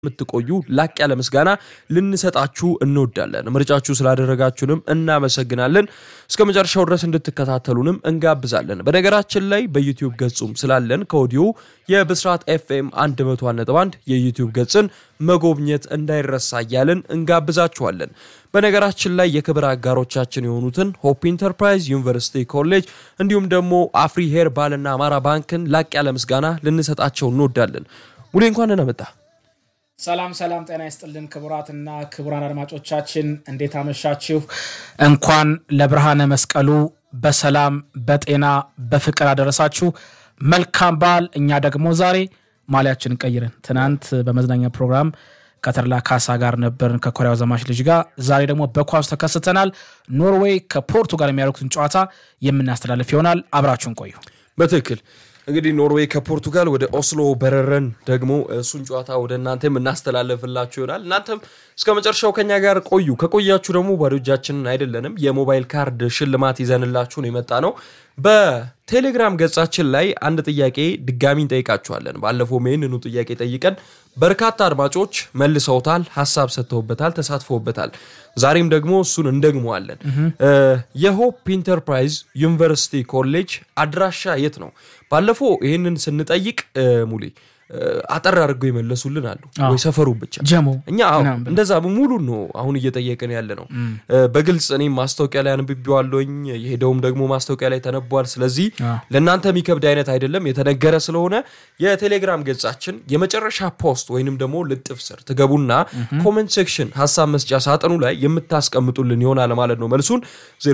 የምትቆዩ ላቅ ያለ ምስጋና ልንሰጣችሁ እንወዳለን። ምርጫችሁ ስላደረጋችሁንም እናመሰግናለን። እስከ መጨረሻው ድረስ እንድትከታተሉንም እንጋብዛለን። በነገራችን ላይ በዩቲዩብ ገጹም ስላለን ከወዲሁ የብስራት ኤፍኤም 101.1 የዩቲዩብ ገጽን መጎብኘት እንዳይረሳ እያልን እንጋብዛችኋለን። በነገራችን ላይ የክብር አጋሮቻችን የሆኑትን ሆፕ ኢንተርፕራይዝ፣ ዩኒቨርሲቲ ኮሌጅ እንዲሁም ደግሞ አፍሪ ሄር ባልና አማራ ባንክን ላቅ ያለ ምስጋና ልንሰጣቸው እንወዳለን። ሙሌ እንኳን ደህና መጣ። ሰላም ሰላም፣ ጤና ይስጥልን ክቡራትና ክቡራን አድማጮቻችን እንዴት አመሻችሁ? እንኳን ለብርሃነ መስቀሉ በሰላም በጤና በፍቅር አደረሳችሁ። መልካም በዓል። እኛ ደግሞ ዛሬ ማሊያችንን ቀይረን ትናንት በመዝናኛ ፕሮግራም ከተርላ ካሳ ጋር ነበርን ከኮሪያው ዘማች ልጅ ጋር። ዛሬ ደግሞ በኳሱ ተከስተናል። ኖርዌይ ከፖርቱጋል የሚያደርጉትን ጨዋታ የምናስተላልፍ ይሆናል። አብራችሁን ቆዩ። በትክክል እንግዲህ ኖርዌይ ከፖርቱጋል ወደ ኦስሎ በረረን ደግሞ እሱን ጨዋታ ወደ እናንተ የምናስተላለፍላችሁ ይሆናል። እናንተም እስከ መጨረሻው ከኛ ጋር ቆዩ። ከቆያችሁ ደግሞ ባዶ እጃችንን አይደለንም። የሞባይል ካርድ ሽልማት ይዘንላችሁን የመጣ ነው። በቴሌግራም ገጻችን ላይ አንድ ጥያቄ ድጋሚ እንጠይቃችኋለን። ባለፈውም ይህንኑ ጥያቄ ጠይቀን በርካታ አድማጮች መልሰውታል፣ ሀሳብ ሰጥተውበታል፣ ተሳትፈውበታል። ዛሬም ደግሞ እሱን እንደግመዋለን። የሆፕ ኢንተርፕራይዝ ዩኒቨርሲቲ ኮሌጅ አድራሻ የት ነው? ባለፈው ይህንን ስንጠይቅ ሙሌ አጠር አድርገው የመለሱልን አሉ ወይ ሰፈሩ ብቻ ጀሞ እኛ አዎ እንደዛ ሙሉ ነው አሁን እየጠየቅን ያለ ነው። በግልጽ እኔም ማስታወቂያ ላይ አንብቤዋለሁኝ የሄደውም ደግሞ ማስታወቂያ ላይ ተነቧል። ስለዚህ ለእናንተ የሚከብድ አይነት አይደለም የተነገረ ስለሆነ የቴሌግራም ገጻችን የመጨረሻ ፖስት ወይንም ደግሞ ልጥፍ ስር ትገቡና ኮመንት ሴክሽን ሀሳብ መስጫ ሳጥኑ ላይ የምታስቀምጡልን ይሆናል ማለት ነው። መልሱን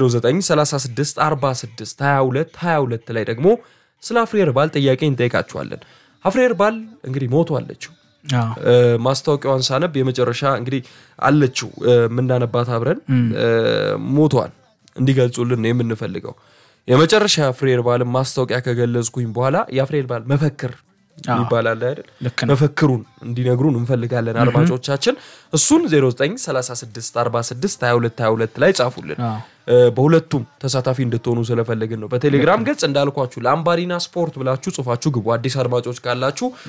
0936 46 22 22 ላይ ደግሞ ስለ አፍሪ ሄርባል ጥያቄ እንጠይቃችኋለን። አፍሪ ሄርባል እንግዲህ ሞቶ አለችው። ማስታወቂያዋን ሳነብ የመጨረሻ እንግዲህ አለችው የምናነባት አብረን ሞቷን እንዲገልጹልን ነው የምንፈልገው። የመጨረሻ የአፍሪ ሄርባልን ማስታወቂያ ከገለጽኩኝ በኋላ የአፍሪ ሄርባል መፈክር ይባላል አይደል? መፈክሩን እንዲነግሩን እንፈልጋለን አድማጮቻችን። እሱን 0936462222 ላይ ጻፉልን። በሁለቱም ተሳታፊ እንድትሆኑ ስለፈለግን ነው። በቴሌግራም ገጽ እንዳልኳችሁ ለአምባሪና ስፖርት ብላችሁ ጽፋችሁ ግቡ። አዲስ አድማጮች ካላችሁ